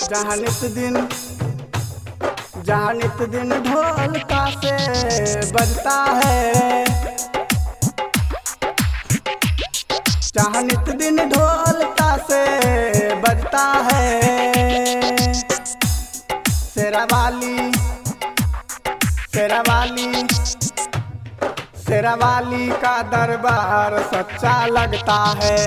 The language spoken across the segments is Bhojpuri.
जहाँ नित दिन जहाँ नित दिन ढोल से बजता है जहाँ नित दिन ढोल से बजता है शेरावाली शेरावाली शेरावाली का दरबार सच्चा लगता है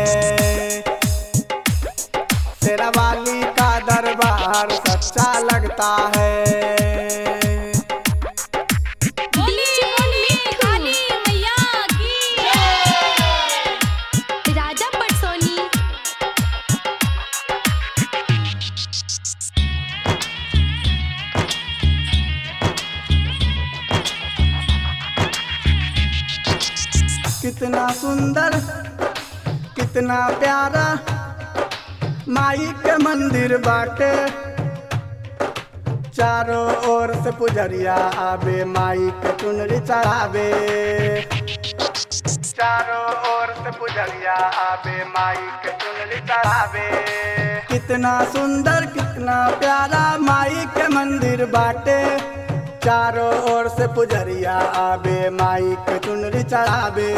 शेरावाली का दरबार सच्चा लगता है डीजे मिठाली मैया की राजा पटसोनी कितना सुंदर कितना प्यारा माई के मंदिर बाटे चारों ओर से पुजरिया आवे माई के चुनरी चढ़ावे चारों ओर से पुजरिया आवे माई के चुनरी चढ़ावे कितना सुंदर कितना प्यारा माई के मंदिर बाटे चारों ओर से पुजरिया आवे माई के चुनरी चढ़ावे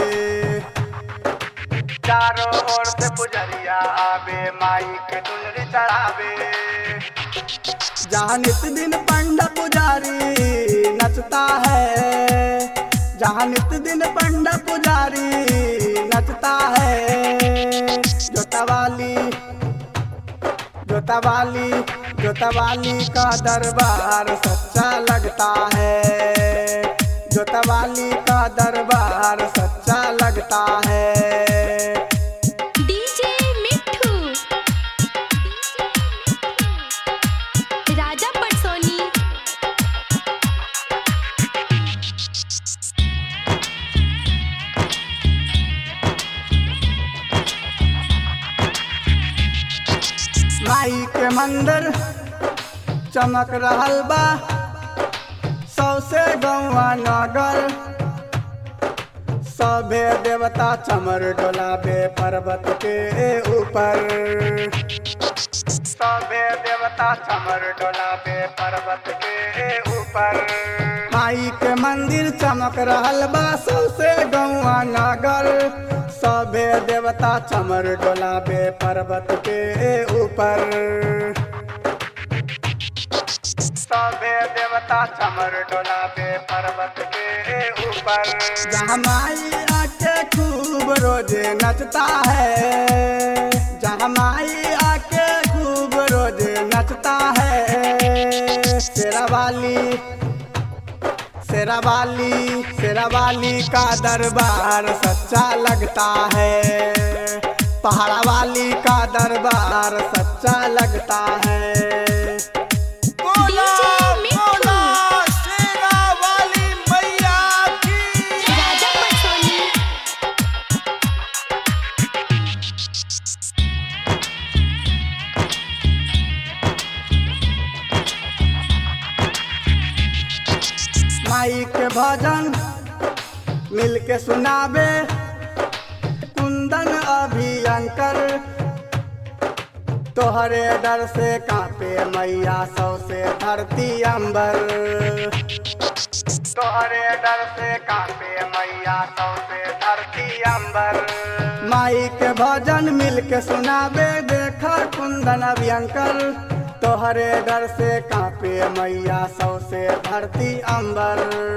चारों ओर से पुजरिया आवे माई के चुनरी चढ़ावे जहाँ नित दिन पंडा पुजारी नचता है जहाँ नित दिन पंडा पुजारी नचता है जोतावाली जोतावाली जोतावाली का दरबार सच्चा लगता है जोतावाली का दरबार सच्चा लगता है डीजे मिठू राजा पटसोनी माई के मंदिर चमक रहल बा सौसे गौवा नगर सभे देवता चमर डोलाबे पर्वत के ऊपर सभे देवता चमर डोलाबे पर्वत के ऊपर माई के मंदिर चमक रहल बा सौसे गौवा नगर सभे देवता चमर डोलाबे पर्वत के ऊपर सभे देवता चमर डोलाबे पर्वत के ऊपर जहाँ माई आके खूब रोजे नचता है जहाँ माई आके खूब रोजे नचता है शेरावाली शेरावाली शेरावाली का दरबार सच्चा लगता है पहाड़ा वाली का दरबार सच्चा लगता है डीजे मिठू राजा पटसोनी माई के भजन मिल के सुनावे कुंदन अभियंकर तोहरे डर से कांपे मैया सौ से धरती अंबर तोहरे डर से कांपे मैया सौ से धरती अंबर माई के भजन मिल के सुनावे देखा कुंदन अभियंकर तोहरे डर से कांपे मैया सौ से धरती अंबर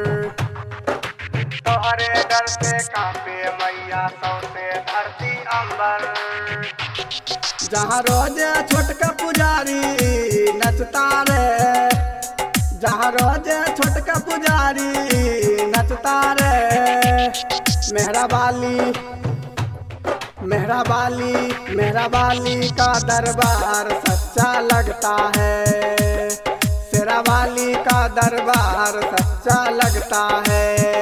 तोहरे डर से कांपे मैया सौ से धरती अंबर जहाँ रोज छोटका पुजारी नचता रे जहाँ रोज छोटका पुजारी नचता रे मेहरा बाली मेहरा बाली मेहरा बाली का दरबार सच्चा लगता है शेरा वाली का दरबार सच्चा लगता है